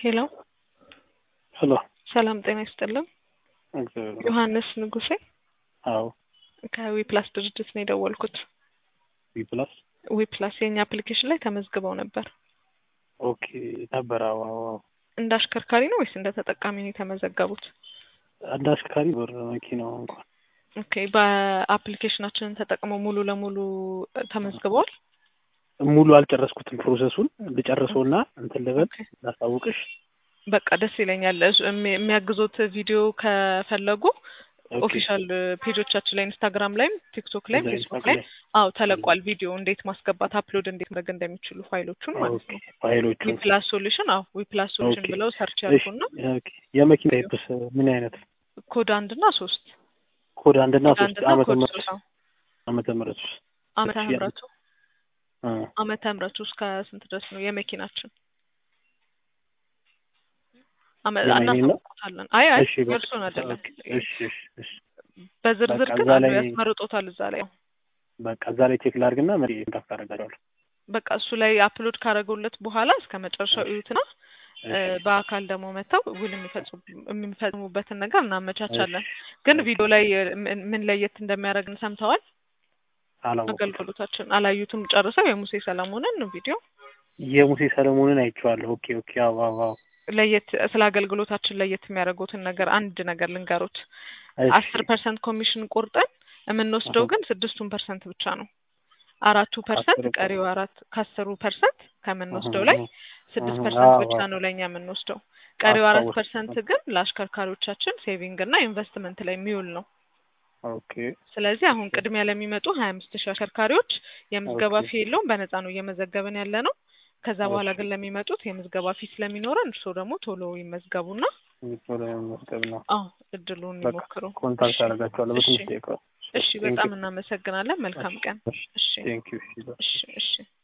ሄሎ ሄሎ ሰላም ጤና ይስጥልን። እግዚአብሔር ዮሐንስ ንጉሴ አዎ ከዊፕላስ ድርጅት ነው የደወልኩት። ቢፕላስ ዊፕላስ የኛ አፕሊኬሽን ላይ ተመዝግበው ነበር። ኦኬ ነበር። አዎ አዎ አዎ። እንደ አሽከርካሪ ነው ወይስ እንደ ተጠቃሚ ነው የተመዘገቡት? አንድ አሽከርካሪ በር መኪናው እንኳን ኦኬ በአፕሊኬሽናችንን ተጠቅመው ሙሉ ለሙሉ ተመዝግበዋል? ሙሉ አልጨረስኩትም። ፕሮሰሱን ልጨርሰውና እንትን ልበል ኦኬ ላሳውቅሽ። በቃ ደስ ይለኛል። እሱ- የሚ- የሚያግዙት ቪዲዮ ከፈለጉ ኦኬ። ኦፊሻል ፔጆቻችን ላይ ኢንስታግራም ላይም ቲክቶክ ላይም እዛ ፌስቡክ ኢንስታግራም ላይ ላይ አዎ ተለቋል። ቪዲዮ እንዴት ማስገባት አፕሎድ እንዴት ማድረግ እንደሚችሉ ፋይሎቹን ማለት ኦኬ ነው። ፋይሎቹን ዊፕላስ ሶሉሽን አዎ ዊፕላስ ሶሉሽን ኦኬ። ብለው ሰርች እሺ ያድርጉና ኦኬ። የመኪና ታይፕስ ምን አይነት ኮድ አንድ እና ሶስት ኮድ አንድና ኮድ አንድ ሶስት እና ዓመተ ኮድ ምህረት ሶስት አዎ ዓመተ ምህረት ውስጥ ዓመተ እሺ ምህረቱ አ ዓመተ ምህረቱ እስከ ስንት ድረስ ነው የመኪናችን? አመ- የኔ ነው። እናሳውቆታለን። አይ አይ እሺ በቃ የእርሱን አይደለም ኦኬ። እሺ እሺ እሺ በዝርዝር በቃ ግን እዛ አሉ ላይ ያስመርጦታል እዛ ላይ በቃ እዛ ላይ ቼክ ላድርግና መሪ እንዳፍ አደርጋለሁ። በቃ እሱ ላይ አፕሎድ ካደረጉለት በኋላ እስከ መጨረሻው እሺ እዩትና እ፣ እሺ በአካል ደግሞ መጥተው ውል የሚፈጽሙ የሚፈጽሙበትን ነገር እናመቻቻለን። እሺ ግን ኦኬ። ቪዲዮ ላይ እ፣ ምን ምን ለየት እንደሚያደርግን ሰምተዋል? አላወቅኩትም። አገልግሎታችን አላዩትም ጨርሰው የሙሴ ሰለሞንን ቪዲዮ የሙሴ ሰለሞንን አይቼዋለሁ። ኦኬ ኦኬ። አዎ አዎ አዎ። ለየት ስለ አገልግሎታችን ለየት የሚያደርጉትን ነገር አንድ ነገር ልንገሩት። እሺ አስር ፐርሰንት ኮሚሽን ቆርጠን የምንወስደው አሁን ግን ስድስቱን ፐርሰንት ብቻ ነው። አራቱ ፐርሰንት አስር ቀሪው አራት ከአስሩ ፐርሰንት ከምንወስደው ላይ ስድስት አዎ ፐርሰንት አዎ ብቻ ነው ለእኛ የምንወስደው። ቀሪው አራት አስታወስኩት። ፐርሰንት ግን ለአሽከርካሪዎቻችን ሴቪንግ እና ኢንቨስትመንት ላይ የሚውል ነው። ኦኬ ስለዚህ አሁን ቅድሚያ ለሚመጡ ሀያ አምስት ሺህ አሽከርካሪዎች የምዝገባ ኦኬ ፊ የለውም፣ በነፃ ነው እየመዘገብን ያለ ነው። ከዛ በኋላ እሺ ግን ለሚመጡት የምዝገባ ፊ ስለሚኖረን እርስዎ ደግሞ ቶሎ ይመዝገቡና ቶሎ መዝገብ ነው። አዎ እድሉን በቃ ይሞክሩ። ኮንታክት እሺ አደርጋቸዋለሁ እሺ በትንሽ ደቂቃ። እሺ፣ ቴንክ ዩ በጣም እናመሰግናለን። መልካም ቀን። እሺ እሺ ቴንክ ዩ እሺ እሺ